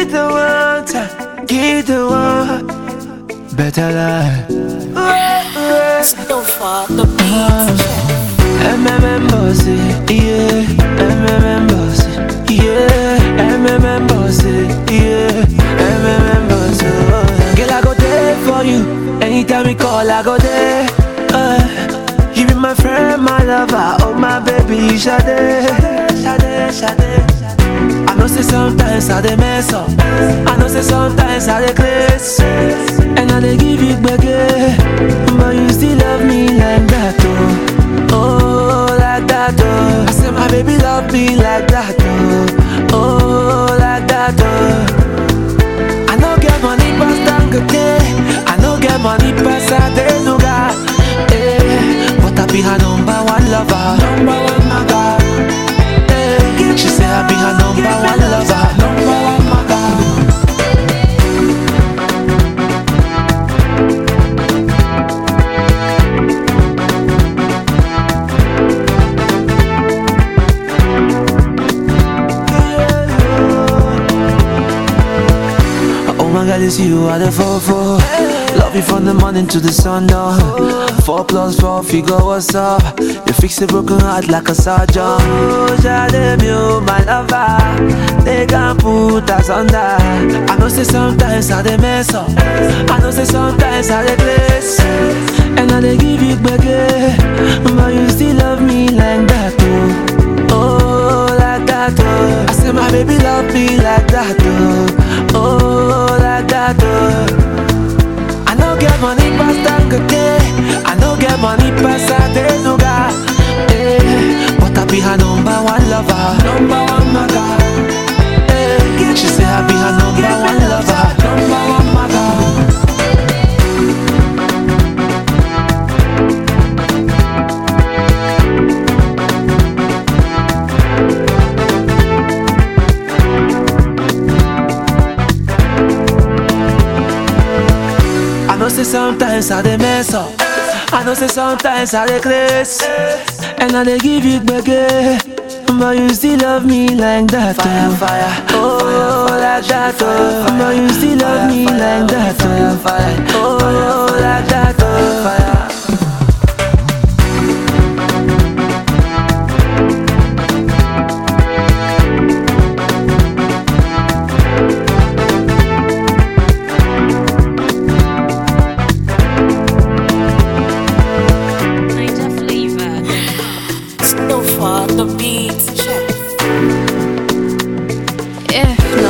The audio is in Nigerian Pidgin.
Give the one time, give the one better life. Don't fall the beat. MMM bossy, yeah. MMM bossy, yeah. MMM bossy, yeah. MMM bossy. oh. Girl, I go there for you. Anytime you call, I go there. Uh, you be my friend, my lover, oh my baby, Sade, Sade, Sade. I know say sometimes I dey mess up. I know say sometimes I dey craze, and I dey give you gbege, but you still love me like that, oh, oh like that, oh. I say my baby love me like that, oh, oh like that, oh. I no get money pass Dangote, I no get money pass Adenuga, eh, but I be her number one lover, number one maga. Eh, She say I be her number one lover, number one maga. Oh my God, it's you are the four four. Love you from the morning to the sun down. Four plus four figure, what's up? You fix a broken heart like a surgeon. Oh, Jade, you my lover. They can't put us under. I know say sometimes I dey mess up. I know say sometimes I dey place. And I dey give you back, but you still love me like that, oh. Oh, like that, oh. I say my baby love me like that, oh. Oh, like that, oh. I no get money pass Dangote. I no get money pass Adenuga. Eh, but I be her number one lover, number one maga. Eh, she say I be her number one lover, number one maga. I know say sometimes I dey mess up. I know say sometimes I dey craze, and I dey give you gbege, but you still love me like that. Fire, oh. fire, oh, like that, oh. But you still love me like that, oh. Fire, oh, like that, oh. Fire. Niger flavor. Don't fall the beat. Yeah,